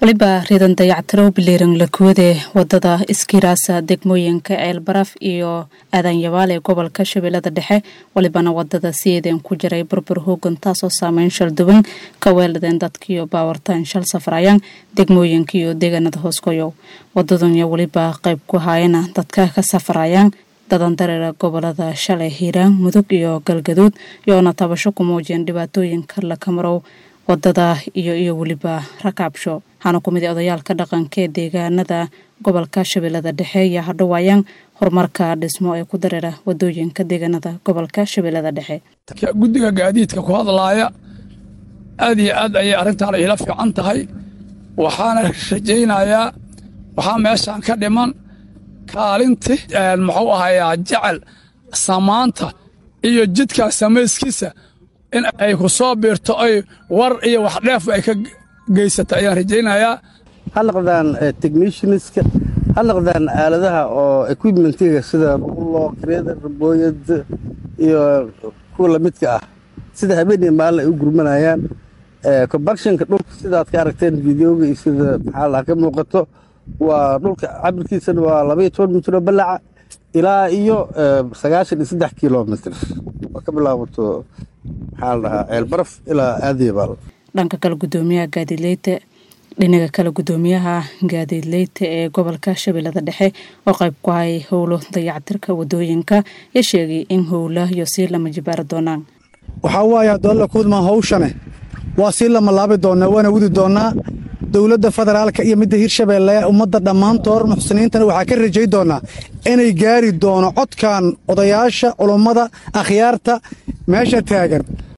waliba riidan dayactirow biliiran lakuwade wadada iskiraasa degmooyinka ceelbaraf iyo aadanyabaal ee gobolka shabeellada dhexe walibana wadada sideedeen ku jiray burbur hoogan taasoo saameyn shalduwan ka weeladeen dadkiiyo baawartaan shal safrayaan degmooyinka iyo deegaanada hooskoyow wadadunya weliba qayb ku haayana dadka ka safrayaan dadandareera gobolada shalay hiiraan mudug iyo galgaduud iyoona tabasho ku muujiyeen dhibaatooyinka lakamarow wadada iyo iyo weliba rakaabsho waxaana ku mid odayaalka dhaqanka ee deegaanada gobolka shabeellada dhexe ayaa hadhowaayaan horumarka dhismo ee ku dareera wadooyinka deegaanada gobolka shabeellada dhexe guddiga gaadiidka ku hadlaaya aad iyo aad ayay arrintaan ila fiican tahay waxaana rajaynayaa waxaa meeshaan ka dhiman kaalinti muxuu ahayaa jecel samaanta iyo jidkaa samayskiisa in ay ku soo biirto ay war iyo wax dheef ay ka geysata ayaan rajaynayaa ha noqdaan technicianska ha noqdaan aaladaha oo equipmentiga sida rulo greder booyad iyo kuwa lamidka ah sida habeen iyo maalin ay u gurmanayaan combakshinka dhulka sidaad ka aragteen videoga iyo sida maxaa laha ka muuqato waa dhulka cabirkiisana waa labaiyo toban mitro balaca ilaa iyo sagaashan iyo saddex kilomitr oo ka bilaabato maxaa la dhahaa ceelbaraf ilaa aadiyabaal dhanka kale gudoomiyaha gaadiidleyta dhinaga kale gudoomiyaha gaadiidleyta ee gobolka shabeellada dhexe oo qayb ku hayay howlo dayactirka wadooyinka ya sheegay in howla iyo sii lama jibaari doonaan waxaa waaye adoalla kuudmaan hawshane waa sii lama laabi doonnaa waana wadi doonnaa dowladda federaalka iyo midda hirshabeelle ummadda dhammaantood muxsiniintana waxaa ka rajay doonnaa inay gaari doono codkan odayaasha culummada akhyaarta meesha taagan